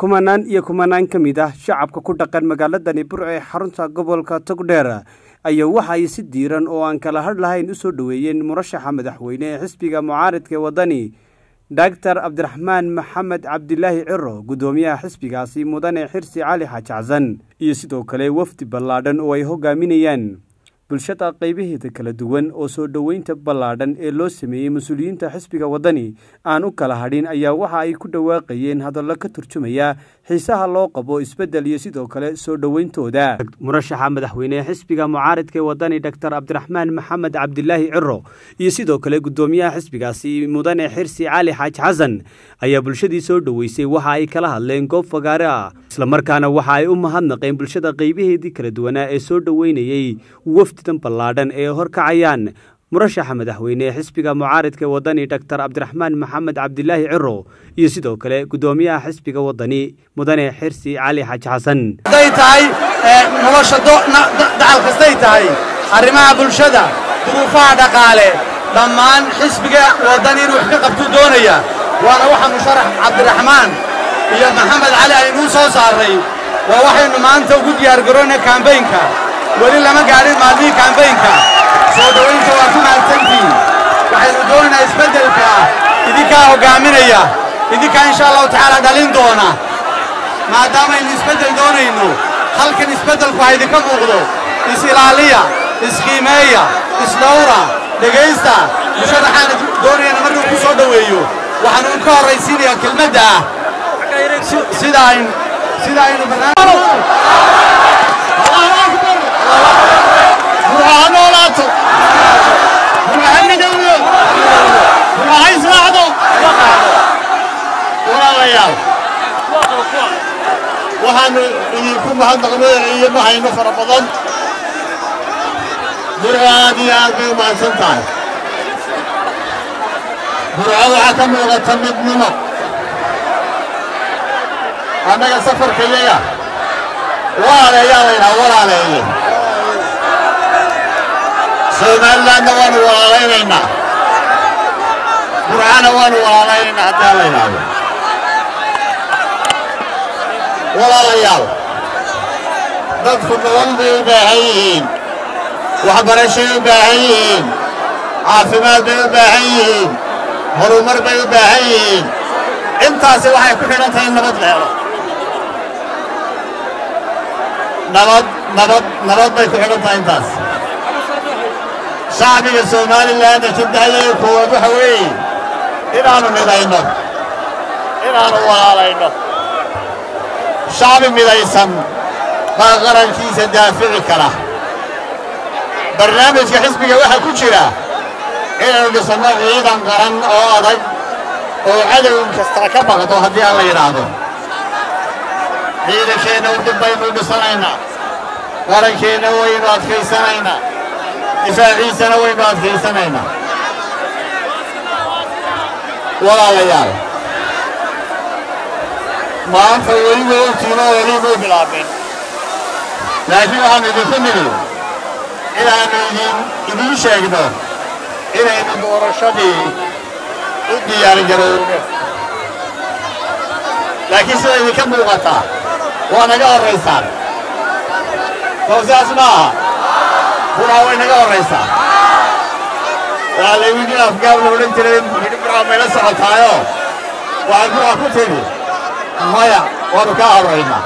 kumanaan iyo kumanaan ka mid ah shacabka ku dhaqan magaaladani burco ee xarunta gobolka togdheer ayaa waxa ay si diiran oo aan kala hadh lahayn u soo dhoweeyeen murashaxa madaxweyne ee xisbiga mucaaridka ee waddani doctor cabdiraxmaan maxamed cabdilaahi ciro guddoomiyaha xisbigaasi mudane xirsi cali xaaji xasan iyo sidoo kale wafdi ballaadhan oo ay hogaaminayaan bulshada qaybaheeda kala duwan oo soo dhoweynta ballaadhan ee loo sameeyey mas-uuliyiinta xisbiga waddani aan u kala hadhin ayaa waxa ay ku dhawaaqayeen hadallo ka turjumaya xiisaha loo qabo isbeddel iyo sidoo kale soo dhoweyntooda murashaxa madaxweyne ee xisbiga mucaaridka ee waddani doctor cabdiraxmaan maxamed cabdilaahi ciro iyo sidoo kale guddoomiyaha xisbigaasi mudane xirsi cali xaaji xasan ayaa bulshadii soo dhoweysay waxa ay kala hadleen goob fagaare ah islamarkaana waxa ay u mahadnaqeen bulshada qaybaheedii kala duwanaa ee soo dhoweynayey wafdidan ballaadhan ee horkacayaan murashaxa madaxweyne ee xisbiga mucaaridka ee waddani doctor cabdiraxmaan maxamed cabdilaahi ciro iyo sidoo kale guddoomiyaha xisbiga waddani mudane xirsi cali xaaji xasan hadday tahay nolosha dacal kastay tahay arrimaha bulshada duruufaha dhaqaale dhammaan xisbiga waddani inuu wax ka qabtuu doonaya waana waxa musharax cabdiraxmaan iyo maxamed cali aynuu soo saarray waa waxaynu maanta ugu diyaargaroona kambaynka weli lama gaadhin maalmihii kambaynka soo dhowaynta waa ku mahadsantihiin waxaynu doonaynaa isbeddelka idinkaa hoggaaminaya idinkaa insha allahu tacaala dhalin doona maadaamaynu isbeddel doonayno halkan isbeddelku ha idinka muuqdo is-ilaaliya isqiimeeya isdhawra dhegaysta musharaxaana doonayana markuu ku soo dhoweeyo waxaanu ka horraysiinayaa kelmadda ah sida aynu sida aynu noolaato ha midowdo ha israacdo walaalayaal waxaannu idinku mahadnaqnooyiyo ma hayno fara badan burco aad iyo aad bay u mahadsan tahay burco waxaa ka muuqata midnimo annaga safarka yaga walaaleeyaa laydhaha walaaleeye somalilandna waanu walaalaynaynaa burcana waanu walaalaynaynaa haddii la yidhaahdo walaalayaal dadku nolol bay u baahan yihiin waxbarashay u baahan yihiin caafimaad bay u baahan yihiin horumar bay u baahan yihiin intaasi waxay ku xidhan tahay in nabad la helo nabad nabad nabad bay ku xidhan tahay intaas shacbiga somalilan jiddahayaga koowaad waxa weeye inaannu midayno inaannu walaalayno shacbi midaysan baa qarankiisa daafici kara barnaamijka xisbiga waxaa ku jira inaynu dhisanno ciidan qaran oo adag oo cadow kastaa ka baqdo haddii aan la yidhaahdo ciidankeenna dib baynu dhisanaynaa qarankeenna waynu adkaysanaynaa difaaciisana waynu adkaysanaynaa walaalayaal maanta weli way ogtiinoo weli may bilaabeen laakiin waxaannu idinku nidhi inaannu idin idiin sheegno inaynu doorashadii u diyaargarowno laakiin sida idinka muuqataa waa naga horraysaan soo sidaas ma aha buraa way naga horraysaa waa laydin afgaab la odhan jiray hidhi buraa mayla socotaayo waxaad buraa ku tidhi maya waannu kaa horraynaa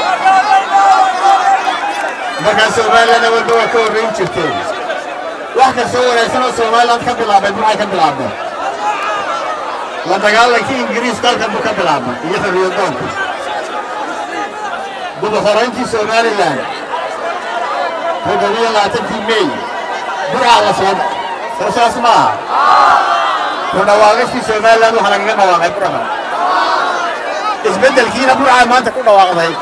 markaa somalilandna walba waa ka horrayn jirteen wax kastoo wanaagsan oo somaliland ka bilaabay maxay ka bilaabeen la dagaalankii ingiriiska halkan buu ka bilaabay iyo xorriyadoonku dubuxorayntii somalilan toddobiyo labaatankii mey burcaa la soo soo saas ma aha ku dhawaaqashii somalilan waxaa lagaga dhawaaqay buraha isbeddelkiina burcaa maanta ku dhawaaqday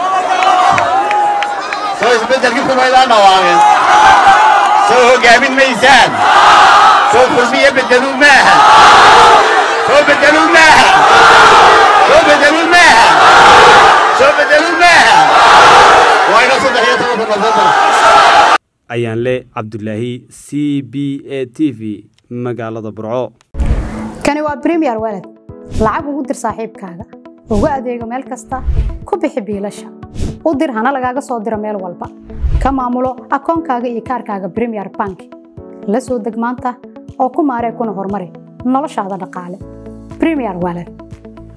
soo isbeddelkii kumaydaan dhawaaqin soo hoggaamin maysaan soo kulmiyo beddeluu maaha soo beddeluu maaha soo beddeluu maaha soo beddeluu maaha waa ina saddex iyo tobanka nofembar ayaan le cabdulaahi c b a t v magaalada burco kani waa bremiyer walad lacag ugu dir saaxiibkaaga ugu adeego meel kasta ku bixi biilasha u dir hana lagaaga soo diro meel walba ka maamulo akoonkaaga iyo kaarkaaga bremier bank la soo deg maanta oo ku maaree kuna horumari noloshaada dhaqaale bremier wallet